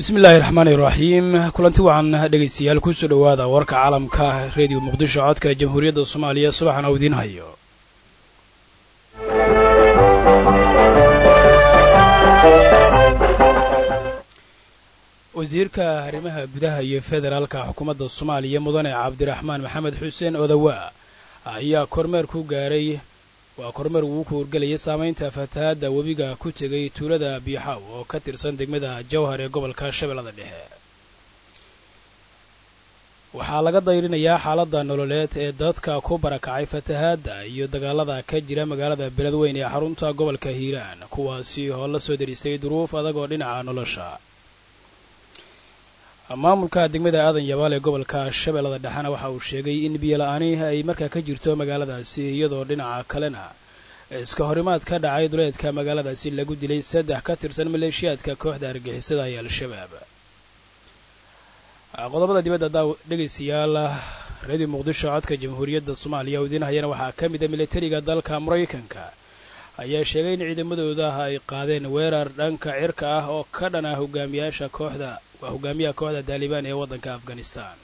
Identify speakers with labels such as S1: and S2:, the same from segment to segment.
S1: bismi illaahi raxmaani iraxiim kulanti wacan dhegaystayaal kusoo dhowaada warka caalamka reediyo muqdisho codka jamhuuriyadda soomaaliya subaxan oo idiin hayo wasiirka arrimaha gudaha iyo federaalka xukuumadda soomaaliya mudane cabdiraxmaan maxamed xuseen odawaa ayaa kormeer ku gaaray waa kormeer uu ku horgelayay saamaynta fatahaadda webiga ku tegay tuulada biixaaw oo ka tirsan degmada jawhar ee gobolka shabeellada dhexe waxaa laga dayrinayaa xaaladda nololeed ee dadka ku barakacay fatahaadda iyo dagaalada ka jira magaalada beledweyn ee xarunta gobolka hiiraan kuwaasi oo la soo deristay duruuf adag oo dhinaca nolosha maamulka degmada aadan yabaal ee gobolka shabeellada dhexena waxa uu sheegay in biyola-aani ay markaa ka jirto magaaladaasi iyadoo dhinaca kalena iska horimaad ka dhacay duleedka magaaladaasi lagu dilay saddex ka tirsan maleeshiyaadka kooxda argixisada ee al-shabaab qodobada dibadda daa dhegaystayaal reediyo muqdisho codka jamhuuriyadda soomaaliya oo idiin hayana waxaa ka mid a militariga dalka maraykanka ayaa sheegay in ciidamadooda ay qaadeen weerar dhanka cirka ah oo ka dhan ah hogaamiyaasha kooxda waa hogaamiyaha kooxda taalibaan ee waddanka afghanistan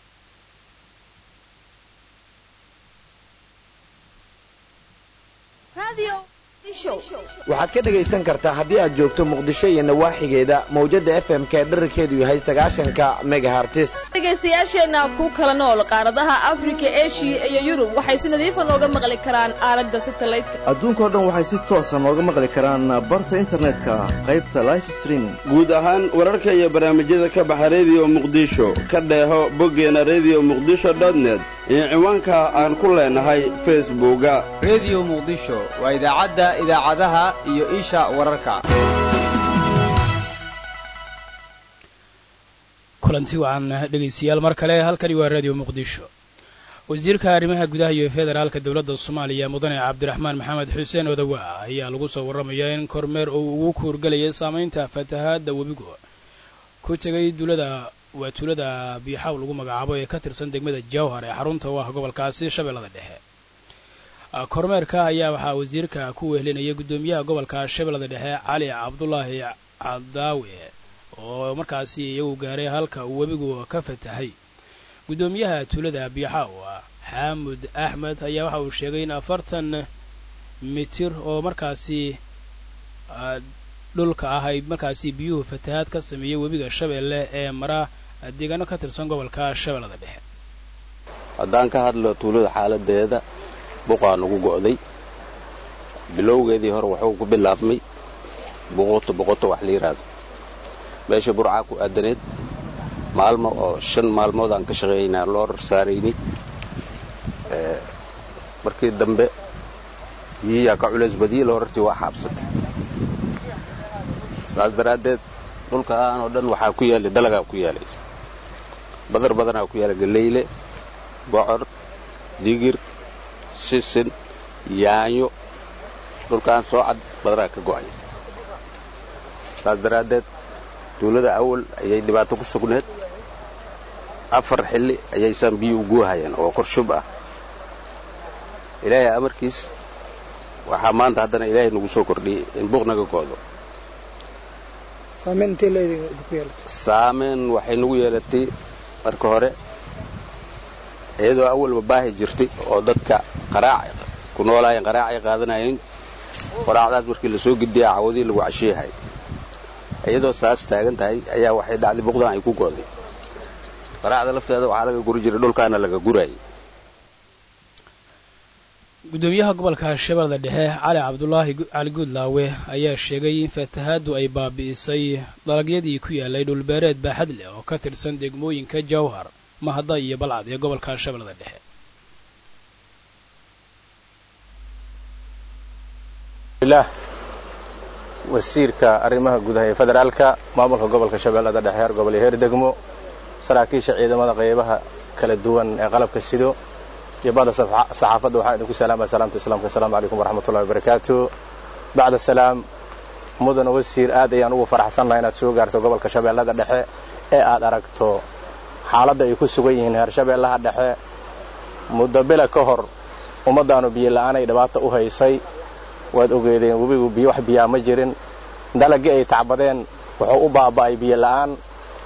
S2: waxaad ka dhegaysan kartaa haddii aad joogto muqdisho iyo nawaaxigeeda mawjadda f m k dherarkeedu yahay sagaashanka megahartis
S3: dhegaystayaasheenna ku kala nool qaaradaha afrika eshiya iyo yurub waxay si nadiifa nooga maqli karaan aalada satalaydka
S4: adduunkao dhan waxay si toosa nooga maqli karaan barta internetka qaybta life streaming
S5: guud ahaan wararka iyo barnaamijyada ka baxa rediyo muqdisho ka dheeho boggeena rediyo muqdisho dotnet iyo ciwaanka aan ku leenahay facebooka
S6: rediyo muqdisho waa idaacadda idaacadaha iyo isha wararka
S1: kulanti wacan dhegaystayaal mar kale halkani waa radio muqdisho wasiirka arrimaha gudaha iyo federaalka dowladda soomaaliya mudane cabdiraxmaan maxamed xuseen odawaa ayaa lagu soo warramayaa in kormeer uu ugu kuurgelayay saamaynta fatahaadda webigu ku tegay duulada waa tuulada biixaaw lagu magacaabo ee ka tirsan degmada jawhar ee xarunta u ah gobolkaasi shabeellada dhexe kormeerka ayaa waxaa wasiirka ku wehelinayay guddoomiyaha gobolka shabeellada dhexe cali cabdulaahi cadaawe oo markaasi iyagu gaaray halka uu webigu ka fatahay guddoomiyaha tuulada biixaaw xaamud axmed ayaa waxa uu sheegay in afartan mitir oo markaasi dhulka ah ay markaasi biyuhu fatahaad ka sameeyey webiga shabeelle ee mara deegaano ka tirsan gobolka shabeellada dhexe
S5: haddaan ka hadlo tuulada xaaladeeda buqaa nagu go'day bilowgeedii hore wuxuu ku bilaabmay boqoto boqoto wax la yidhaahdo meesha burcaa ku aadaneed maalmo oo shan maalmood aan ka shaqaynaa loo rarsaaraynay markii dambe biyiyaa ka culays badiyey loo rartii waa xaabsatay saas daraaddeed dhulkaan oo dhan waxaa ku yaalay dalagaa ku yaalay badar badanaa ku yaala galeyle bocor digir sisin yaanyo dhulkaan soo cad badanaa ka go'ay saas daraaddeed duulada awal ayay dhibaato ku sugneed afar xilli ayaysaan biyo u guuhayeen oo korshub ah ilaahay amarkiis waxaa maanta haddana ilaahay nagu soo kordhiyey in buuq naga go'do saameyn waxay nagu yeelatay marka hore iyadoo awalba baahi jirtay oo dadka qaraac ku noolaayeen qaraacay qaadanayeen qaraacdaas markii lasoo gediya cawadii lagu cashiyahay iyadoo saas taagan tahay ayaa waxay dhacday buqdan ay ku go'day qaraacda lafteeda waxaa laga guri jiray dhulkaana laga guraayay
S1: guddoomiyaha gobolka shabeellada dhexe cali cabdulaahi cali guudlaawe ayaa sheegay in fatahaaddu ay baabi'isay dalagyadii ku yaalay dhulbeereed baaxad leh oo ka tirsan degmooyinka jawhar mahada iyo balcad ee gobolka shabeellada dhexe
S7: wasiirka arrimaha gudaha ee federaalka maamulka gobolka shabeellada dhexe heer gobol iyo heer degmo saraakiisha ciidamada qaybaha kala duwan ee qalabka sido iyo bada saxaafadda waxaan idinku salaamaya salaamta islaamka assalaamu calaykum waraxmatullahi wabarakaatu bacda salaam mudan wasiir aad ayaan ugu faraxsannahay inaad soo gaarto gobolka shabeellada dhexe ee aad aragto xaaladda ay ku sugan yihiin heer shabeellaha dhexe muddo bila ka hor ummaddaanu biyo la'aanay dhibaata u haysay waad ogeedeen webigu biyo wax biyaa ma jirin dalagii ay tacbadeen wuxuu u baaba'ay biyo la'aan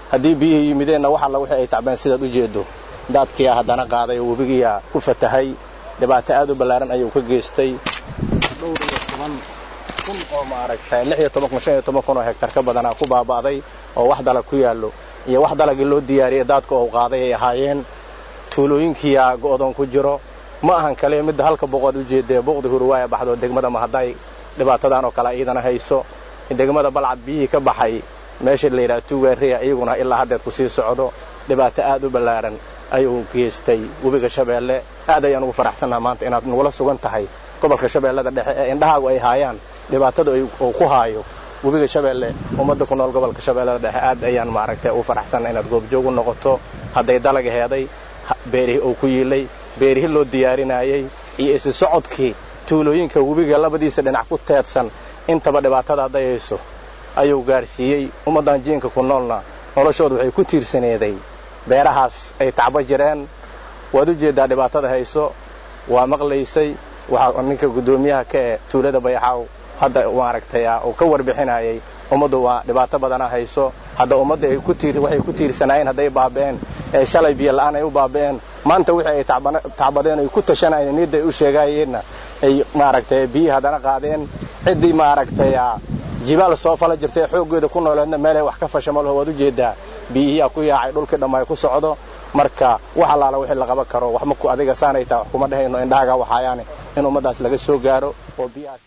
S7: haddii biyihii yimideenna wax alla wixii ay tacbeen sidaad u jeedo daadkiyaa haddana qaaday oo webigiyaa ku fatahay dhibaato aad u ballaaran ayuu ka geystay dhowr iyo toban kun oo maaragtay lix iyo toban kun shan iyo toban kun oo hektar ka badanaa ku baaba'day oo wax dalag ku yaallo iyo wax dalagii loo diyaariyey daadka oo qaaday ay ahaayeen tuulooyinkiyaa go'doon ku jiro ma ahan kale midda halka boqood u jeedee boqdi hurwaaya baxdo degmada ma hadday dhibaatadan oo kale iidana hayso degmada balcad biyihii ka baxay meesha la yidhaha tuugaariya iyaguna ilaa haddeed ku sii socdo dhibaato aad u ballaaran ayuu geystay webiga shabeelle aad ayaan ugu faraxsannaha maanta inaad nagula sugan tahay gobolka shabeellada dhexe ee indhahaagu ay haayaan dhibaatada uu ku haayo webiga shabeelle ummadda ku nool gobolka shabeellada dhexe aad ayaan maaragtay ugu faraxsanna inaad goobjoog u noqoto hadday dalag heeday beerihii uu ku yiilay beerihii loo diyaarinaayey iyo isi socodkii tuulooyinka webiga labadiisa dhinac ku teedsan intaba dhibaatada dayayso ayuu gaarsiiyey ummaddan jiinka ku noolna noloshooda waxay ku tiirsaneeday beerahaas ay tacbo jireen waad u jeeddaa dhibaatada hayso waa maqlaysay waxaa ninka guddoomiyaha ka ee tuulada bayaxaaw hadda maaragtay uu ka warbixinayay ummaddu waa dhibaato badana hayso hadda ummadda ay ku tiir waxay ku tiirsanaayeen hadday baaba'een ee shalay biyo la'aan ay u baaba'een maanta wixii ay tacbadeen ay ku tashanayeen niyadda ay u sheegaayeenna ay maaragtay biyihii haddana qaadeen ciddii maaragtay jibaal soo fala jirtay xooggeeda ku nooleedna meelay wax ka fasha malaho waad u jeeddaa biyihiyaa ku yaacay dhulkii dhammaay ku socdo marka wax allaala wixii la qaban karo wax maku adiga saanay taa wax kuma dhehayno indhahaga waxaayaane in ummaddaas laga soo gaaro oo biyahaas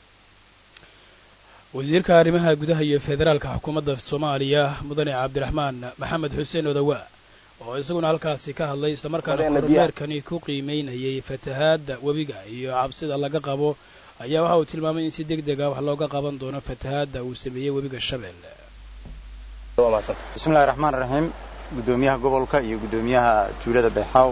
S1: wasiirka arrimaha gudaha iyo federaalka xukuumadda soomaaliya mudane cabdiraxmaan maxamed xuseen odawa oo isaguna halkaasi ka hadlay islamarkaana kormeerkani ku qiimaynayay fatahaadda webiga iyo cabsida laga qabo ayaa waxa uu tilmaamay in si deg deg ah wax looga qaban doono fatahaadda uu sameeyey webiga shabeelle
S8: bismillahi raxmaan raxiim guddoomiyaha gobolka iyo guddoomiyaha tuulada beexaaw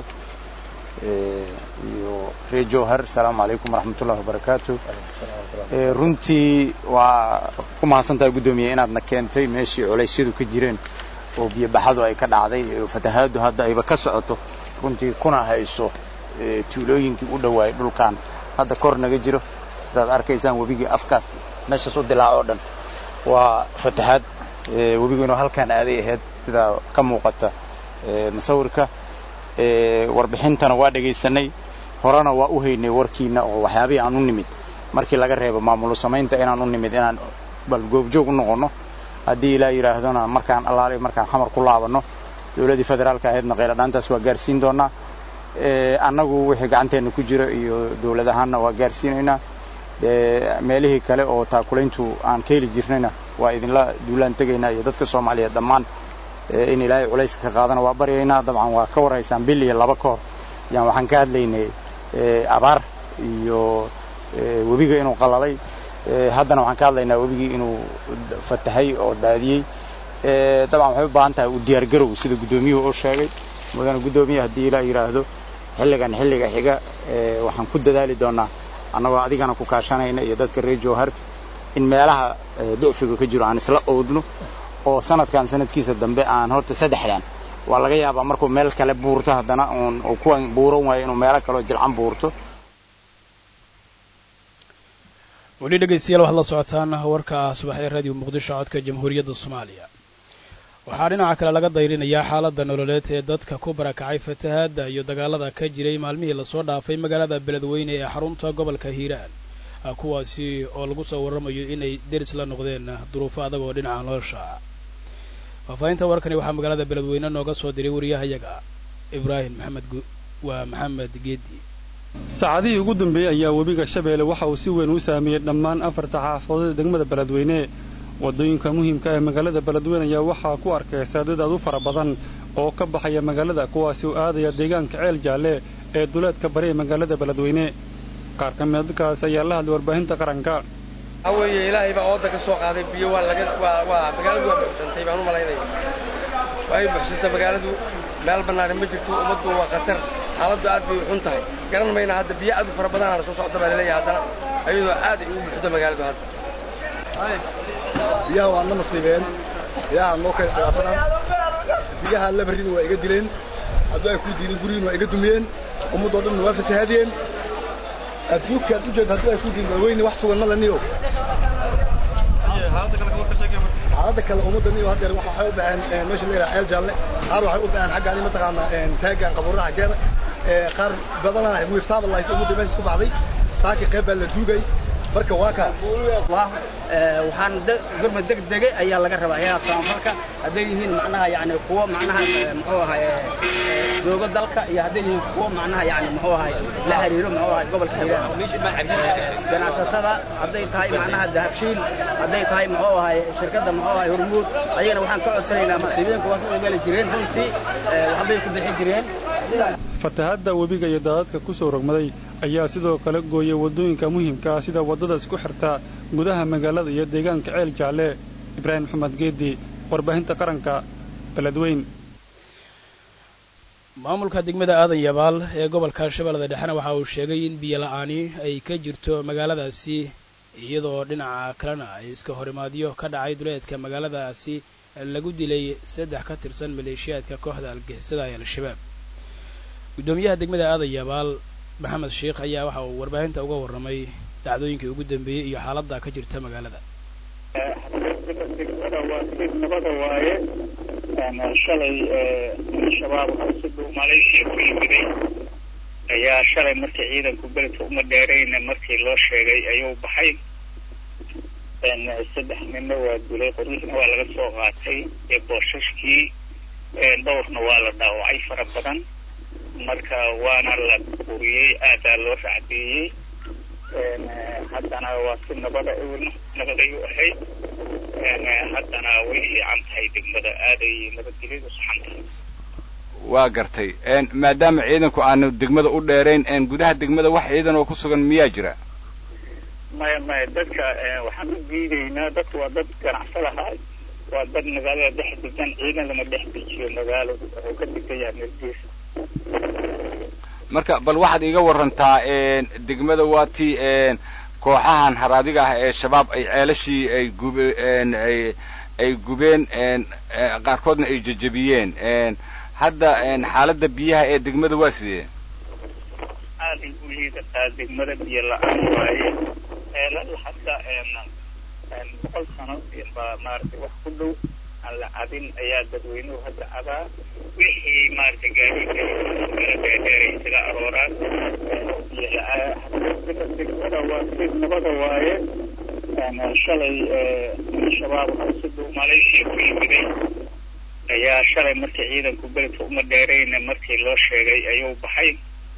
S8: iyo reer jowhar asalaamu calaykum waraxmatullahi wabarakaatu runtii waa ku mahadsantahay guddoomiye inaadna keentay meeshii culaysyadu ka jireen oo biyobaxadu ay ka dhacday fatahaaddu hadda ayba ka socoto runtii kuna hayso tuulooyinkii u dhowaayay dhulkan hadda kor naga jiro sidaad arkaysaan webigii afkaas meeshaas u dilaaco o dhan waa fatahaad webigu inuu halkaan aaday ahayd sidaa ka muuqata musawirka warbixintana waa dhegaysanay horena waa u haynay warkiina oo waxyaabihii aan u nimid markii laga reebo maamulu samaynta inaan u nimid inaan bal goobjoog u noqonno haddii ilaa yidhaahdona markaan allaale markaan xamar ku laabanno dowladdii federaalka ahaydna qayladhaantaas waa gaarsiin doonaa annagu wixii gacanteenna ku jira iyo dowlad ahaanna waa gaarsiinaynaa meelihii kale oo taakulayntu aan ka heli jirnayna waa idinla duulaan tegaynaa iyo dadka soomaaliyeed dhammaan in ilaahay culayska ka qaadana waa baryaynaa dabcan waa ka warhaysaan bil iyo laba ka hor yaan waxaan ka hadlaynay abaar iyo webiga inuu qalalay haddana waxaan ka hadlaynaa webigii inuu fatahay oo daadiyey dabcan waxay u baahan tahay u diyaargarow sida guddoomiyuhu u sheegay mudane guddoomiye haddii ilaa yidhaahdo xilligan xilliga xiga waxaan ku dadaali doonaa annagoo adigana ku kaashanayna iyo dadka reer jowhar in meelaha ducfiga ka jiro aan isla oodno oo sanadkan sanadkiisa dambe aan horta saddexdan waa laga yaabaa markuu meel kale buurto haddana uun kuwan buuran waayo inuu meelo kaleo jilcan buurto
S1: weli dhegaystayaal waxaad la socotaan warka subax ee raadiyo muqdisho codka jamhuuriyadda soomaaliya waxaa dhinaca kale laga dayrinayaa xaaladda nololeed ee dadka ku barakacay fatahaadda iyo dagaalada ka jiray maalmihii lasoo dhaafay magaalada beledweyne ee xarunta gobolka hiiraan kuwaasi oo lagu soo warramayo inay deris la noqdeen duruufo adag oo dhinaca nolosha faahfaahinta warkani waxaa magaalada beledweyne nooga soo diray wariyahayaga ibraahim maxamed waa maxamed geedi
S9: saacadihii ugu dambeeyey ayaa webiga shabeelle waxa uu si weyn u saameeyey dhammaan afarta xaafadood ee degmada beledweyne waddooyinka muhiimka ee magaalada beledweyne ayaa waxaa ku arkaysa dad aad u fara badan oo ka baxaya magaalada kuwaasi u aadaya deegaanka ceel jaalle ee duleedka bari ee magaalada beledweyne qaar ka mida dadkaas ayaa la hadlay warbaahinta qaranka
S10: waxaa weeye ilaahay baa ooda ka soo qaaday biyo waa laga waa waa magaaladu waa buuxsantay baan u malaynaya waa ay buuxsantay magaaladu meel bannaani ma jirto ummaddu waa khatar xaaladdu aad bay u xun tahay garan mayna hadda biyo aad u fara badanaana soo socda baa laleeyahay haddana ayadoo aad ay ugu buuxdo magaaladu hadda
S11: biyaha waa na nasiibeen biyaha noo keen dhibaatadan biyaha labarina waa iga dileen hadduu ay ku diidin gurigiina waa iga dumiyeen ummaddoo dhanna waa fasahaadiyeen adduunkaad u jeed hadduu ay ku diidin dadweyne wax sugan ma laniyo xaaladda kale ummaddan iyo haddeer waxa waxay u baxeen meesha la yidhaha ceel jaalle qaar waxay u baxeen xaggaan mataqaanaa taagan qabuuraha xaggeeda qaar badanaa wiiftaaba lahaysa ummadda meesha isku baxday saakii qayb baa la duugay marka waa kaa
S12: waxaan gurma degdege ayaa laga rabaa hayadaha samafalka hadday yihiin macnaha yani kuwo macnaha muxuu ahay joogo dalka iyo hadday yihiin kuwo macnaha yani muxuu ahay la xiriiro muxuu ahay gobolka hiiraan ganacsatada hadday tahay macnaha dahabshiil hadday tahay muxuu ahay shirkadda muxuu ahay hormuud ayagana waxaan ka codsanaynaa masiibooyinka waa ku imeli jireen runtii waxbay ku bixi jireen
S9: fatahadda webiga iyo daadadka ku soo rogmaday ayaa sidoo kale gooyay waddooyinka muhiimka ah sida waddada isku xirta gudaha magaalada iyo deegaanka ceel jaalle ibraahim maxamed geedi warbaahinta qaranka beledweyn
S1: maamulka degmada aadan yabaal ee gobolka shabeellada dhexena waxa uu sheegay in biyo la'aani ay ka jirto magaaladaasi iyadoo dhinaca kalena ay iska horimaadyo ka dhacay duleedka magaaladaasi lagu dilay saddex ka tirsan maleeshiyaadka kooxda algixisada ee al-shabaab guddoomiyaha degmada aadan yabaal maxamed sheikh ayaa waxa uu warbaahinta uga warramay dhacdooyinkii ugu dambeeyey iyo xaaladda ka jirta magaalada
S13: degmada waa si nabada waaye shalay shabaab si dhow malaysia ku yimiday ayaa shalay markii ciidanku beledka uma dheerayna markii loo sheegay ayuu baxay saddex ninna waa dilay qoryihiina waa laga soo qaatay ee boosashkii dhowrna waa la dhaawacay fara badan marka waana la buriyey aadaa loo racdeeyey haddana waa si nabada nabaday u ahayd haddana way fiican tahay degmada aaday nabadgelyadu saxan tahay
S14: waa gartay maadaama ciidanku aanu degmada u dheerayn gudaha degmada wax ciidan oo ku sugan miyaa jira
S13: maya maya dadka waxaan u diidaynaa dadku waa dad ganacsadaha waa dad magaalada dhex degan ciidan lama dhex dejiyo magaaladu wuxuu ka degan yahay meelgeesa
S14: marka bal waxaad iiga warantaa degmada waa ti kooxahan haraadiga ah ee shabaab ay ceelashii ay gub ay ay gubeen qaarkoodna ay jejebiyeen hadda xaaladda biyaha ee degmada waa sidee
S13: aaday u liidataa degmada biyo la-aan waaye ceelal hadda boqol sano baa maaragtay wax ku dhow aan la cabin ayaa dadweynuhu hadda cabaa wixii maaragtay gaadiidka meel dheerdheeray isaga arooraan degmada waa si nabada waaye shalay shabaab si dhow malaysia ku yimiday ayaa shalay markii ciidanku beledka uma dheerayna markii loo sheegay ayuu baxay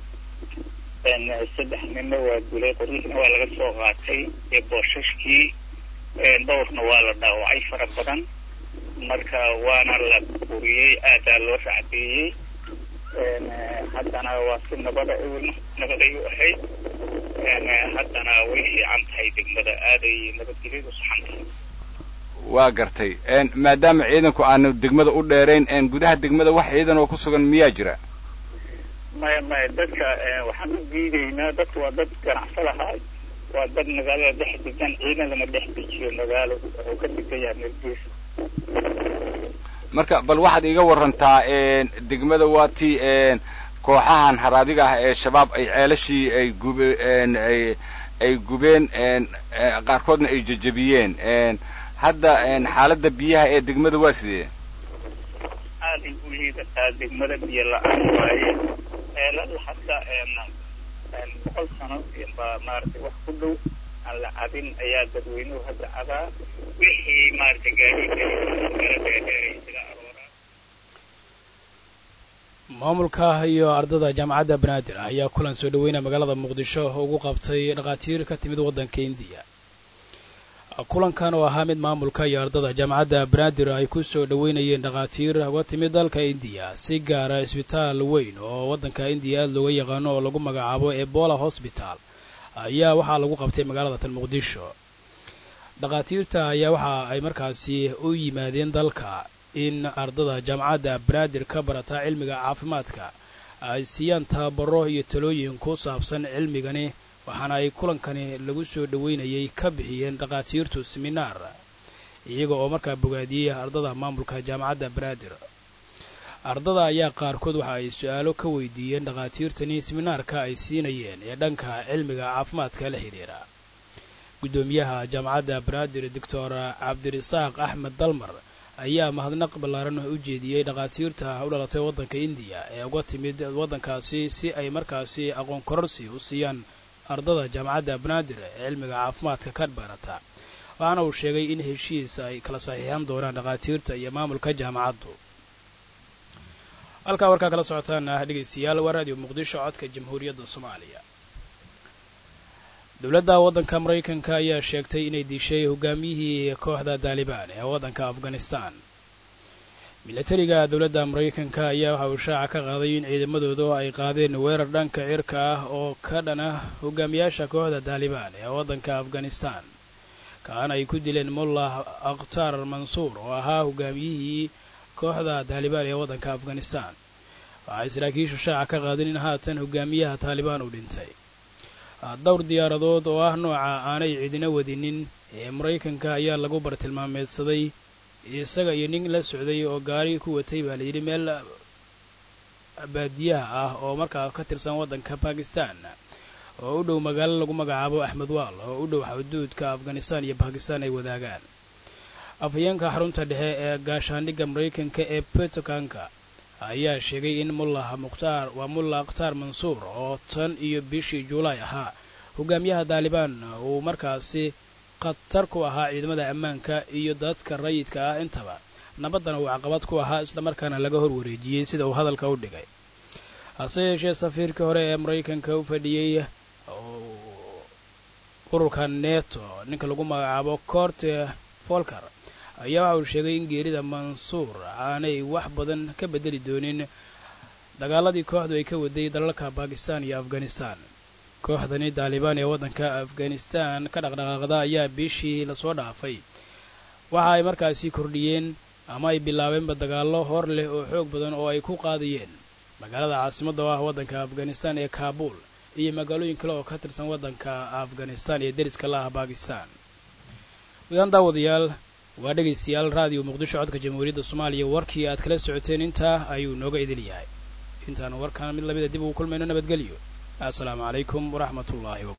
S13: saddex ninna waa dilay qoryihiina waa laga soo qaatay ee boosashkii dhowrna waa la dhaawacay fara badan marka waana la buriyey aadaa loo racdeeyey haddana waa si nabada nabaday u ahayd haddana way fiican tahay degmada aaday nabadgelyadu saxan tahay
S14: waa gartay maadaama ciidanku aanu degmada u dheerayn gudaha degmada wax ciidan oo ku sugan miyaa jira
S13: maya maya dadka waxaan u diidaynaa dadku waa dad ganacsadaha waa dad magaalada dhex degan ciidan lama dhex dejiyo magaaladu wuxuu ka degan yahay meelgeesa
S14: marka bal waxaad iiga warantaa degmada waa ti kooxahan haraadiga ah ee shabaab ay ceelashii ay gub ay ay gubeen qaarkoodna ay jejebiyeen hadda xaaladda biyaha ee degmada waa sidee
S13: aaday u liidataa degmada biyo la-aan waaye ceelal hadda boqol sano baa maaragtay wax ku dhow aan la cabin ayaa dadweynuhu hadda cabaa wixii maaragtay gaadiidka meel dheerdheeray isaga arooraan
S1: maamulka iyo ardada jaamacadda banaadir ayaa kulan soo dhaweynaya magaalada muqdisho ugu qabtay dhakhaatiir ka timid waddanka indiya kulankan oo ahaa mid maamulka iyo ardada jaamacadda banaadir ay ku soo dhoweynayeen dhakhaatiir uga timid dalka indiya si gaara isbitaal weyn oo waddanka indiya aada looga yaqaano oo lagu magacaabo ebola hosbital ayaa waxaa lagu qabtay magaalada tan muqdisho dhakhaatiirta ayaa waxa ay markaasi u yimaadeen dalka in ardada jaamacadda banaadir ka barata cilmiga caafimaadka ay siiyaan tababaro iyo talooyin ku saabsan cilmigani waxaana ay kulankani lagu soo dhoweynayay ka bixiyeen dhakhaatiirtu seminaar iyaga oo markaa bogaadiyey ardada maamulka jaamacadda banaadir ardada ayaa qaarkood waxa ay su-aalo ka weydiiyeen dhakhaatiirtani seminaarka ay siinayeen ee dhanka cilmiga caafimaadka la xidhiira guddoomiyaha jaamacadda banaadir doctor cabdirasaaq axmed dalmar ayaa mahadnaq ballaaran u jeediyey dhakhaatiirta u dhalatay waddanka indiya ee uga timid waddankaasi si ay markaasi aqoon kororsi u siiyaan ardada jaamacadda banaadir ee cilmiga caafimaadka ka barata waxaana uu sheegay in heshiis ay kala saxiixan doonaan dhakhaatiirta iyo maamulka jaamacaddu halkaa warkaa kala socotaan ah dhegaystayaal waa raadiyo muqdisho codka jamhuuriyadda soomaaliya dowladda waddanka maraykanka ayaa sheegtay inay dishay hogaamiyihii kooxda daalibaan ee waddanka afghanistan milatariga dowladda maraykanka ayaa waxa uu shaaca ka qaaday in ciidamadoodu ay qaadeen weerar dhanka cirka ah oo ka dhan ah hogaamiyaasha kooxda daalibaan ee waddanka afghanistan kaan ay ku dileen mullah akhtar mansuur oo ahaa hogaamiyihii kooxda daalibaan ee waddanka afghanistan waxay saraakiishu shaaca ka qaadeen in haatan hogaamiyaha taalibaan uu dhintay dhowr diyaaradood oo ah nooca aanay cidina wadinin ee maraykanka ayaa lagu bartilmaameedsaday isaga iyo nin la socday oo gaari ku watay baa layidhi meel baadiyaha ah oo markaa ka tirsan waddanka bakistan oo u dhow magaalo lagu magacaabo axmed waal oo u dhow xuduudka afghanistan iyo bakistan ay wadaagaan afhayeenka xarunta dhexe ee gaashaandhigga maraykanka ee pentagonka ayaa sheegay in mullah mukhtaar waa mullah akhtaar mansuur oo tan iyo bishii juulaay ahaa hogaamiyaha daalibaan uu markaasi khatar ku ahaa ciidamada ammaanka iyo dadka rayidka ah intaba nabaddana uu caqabad ku ahaa islamarkaana laga hor wareejiyey sida uu hadalka u dhigay hase yeeshee safiirkii hore ee maraykanka u fadhiyey ururka neto ninka lagu magacaabo corte folker ayaa waxa uu sheegay in geerida mansuur aanay wax badan ka beddeli doonin dagaaladii kooxdu ay ka waday dalalka bakistan iyo afghanistan kooxdani daalibaan ee waddanka afghanistan ka dhaqdhaqaaqda ayaa bishii lasoo dhaafay waxa ay markaasi kordhiyeen ama ay bilaabeenba dagaallo hor leh oo xoog badan oo ay ku qaadayeen magaalada caasimadda oo ah waddanka afghanistan ee kaabul iyo magaalooyin kale oo ka tirsan waddanka afghanistan ee deriska la ah bakistan wadaan daawadayaal waa dhegaystayaal raadiyo muqdisho codka jamhuuriyadda soomaaliya warkii aad kala socoteen intaa ayuu nooga idil yahay intaanu warkaan mid lamida dib ugu kulmayno nabadgelyo assalaamu calaykum waraxmat ullaahi